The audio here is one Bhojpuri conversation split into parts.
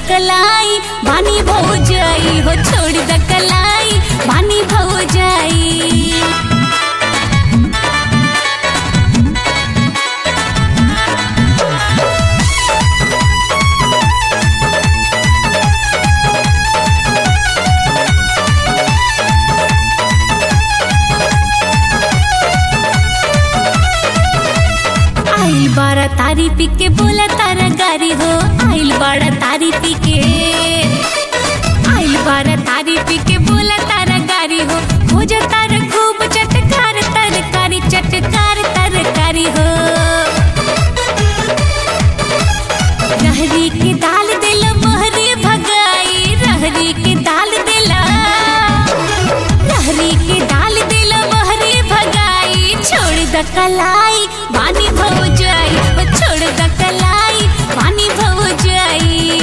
कलाई बानी भौ जाई हो छोड़ द कलाई बानी भौ जाई आइल बारा तारी पी के बोला तारा गारी हो आइल बारा तारी पी के आइल बारा तारी पी के बोला तारा गारी हो हो जा तारा खूब चटकार तरकारी चटकार तरकारी हो रहरी के दाल दिल मोहरी भगाई रहरी के दाल दिला रहरी के दाल दिल मोहरी भगाई छोड़ द कलाई पानी भव जाई ओ छोड़ द कलाई पानी भव जाई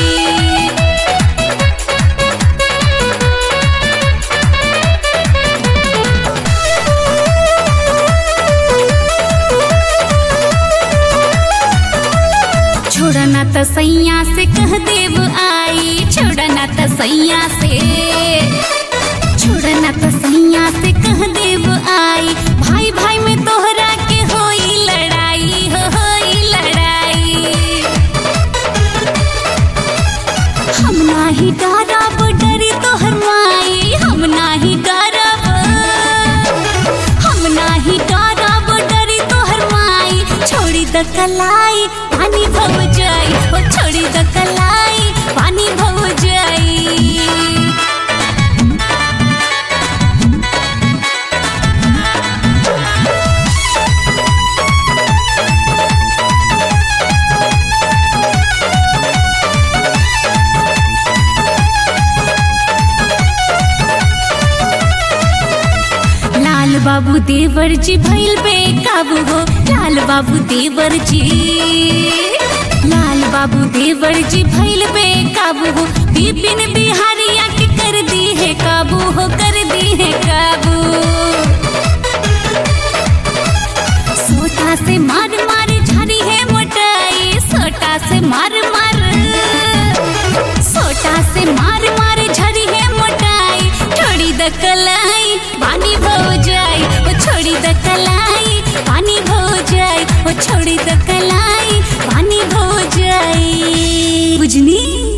छोड़ा ना त सैया से कह देव आई छोड़ा ना त सैया से छोड़ा ना त सैया से कह देव आई भाई भाई में तोहरा के होई लड़ाई हो होई लड़ाई हम नाही डरब डरी तोहर माई हम नाही डरब हम नाही डरब डरी तोहर माई छोड़ी द कलाई पानी भव जाई ओ छोड़ी द कलाई पानी भव जाई लाल बाबू देवर जी भइल बेकाबू हो लाल बाबू देवर जी लाल बाबू देवर जी भइल बेकाबू हो बिपिन बिहारिया के कर दी है काबू हो कर दी है काबू सोटा से मार मार झरी है मोटाई सोटा से मार मार सोटा से मार मार झरी है मोटाई छोड़ी द कलाई पानी भो जाई ओ छोड़ी द कलाई पानी भो जाई ओ छोड़ी द कलाई पानी भो जाई बुझनी